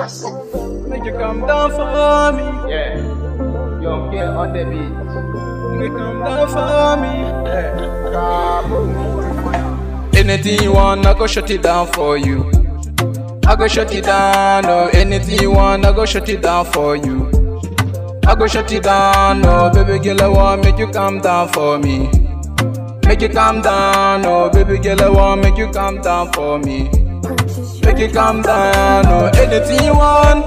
Yes. Make you come down for me. Yeah. Young girl on the beat. Make you come down for me. Yeah. Kaboom. Anything you want, I go shut it down for you. I go shut it down, oh. Anything you want, I go shut it down for you. I go shut it down, oh. Baby girl, I want make you calm down for me. Make you calm down, oh. Baby girl, I want make you calm down for me. Make you calm down, oh. Anything you want,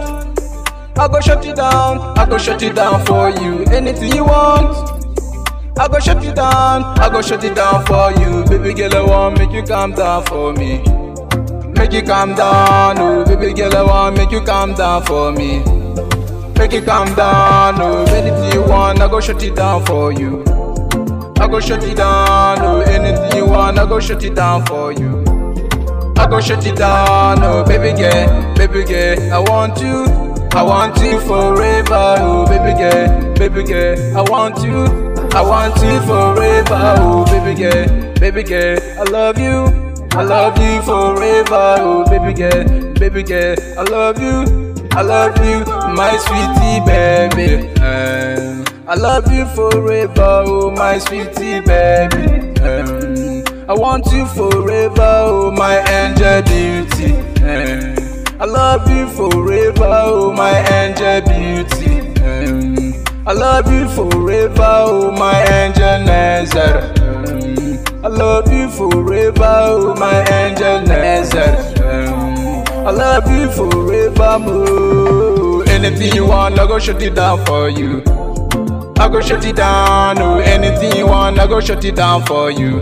I go shut it down. I go shut it down for you. Anything you want. I go shut it down, I go shut it down for you. Baby girl, I want make you calm down for me. Make you calm down, oh baby girl, I want make you calm down for me. Make you calm down, oh anything you want, I go shut it down for you. I go shut it down, oh anything you want, I go shut it down for you. I go shut it down, oh baby girl, baby girl, I want you, I want you forever, oh baby girl, baby girl, I want you. I want you forever, oh baby girl, baby girl, I love you, I love you forever, oh baby girl, baby girl, I love you, I love you, my sweetie baby. Um, I love you forever, oh my sweetie baby. Um, I want you forever, oh my angel beauty. Um, I love you forever, oh my angel beauty. Um, I love you forever, oh my angel Nazar. Um, I love you forever, oh my angel Nazar. Um, I love you forever, more. Anything you want, I go shut it down for you. I go shut it down, oh. Anything you want, I go shut it down for you.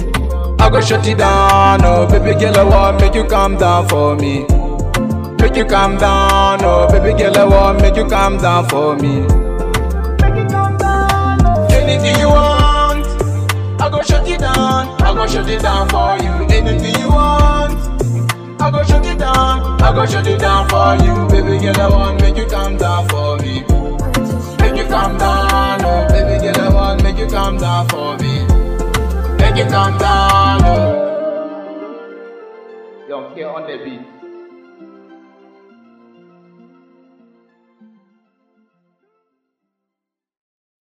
I go shut it down, oh. Baby girl, I want make you calm down for me. Make you calm down, oh. Baby girl, I want make you calm down for me. Anything you want, I go shut it down. I go shut it down for you. Anything you want, I go shut it down. I go shut it down for you. Baby girl, I want make you calm down for me. Make you calm down, oh. Baby girl, I want make you calm down for me. Make you calm down, oh. Young girl on the beat.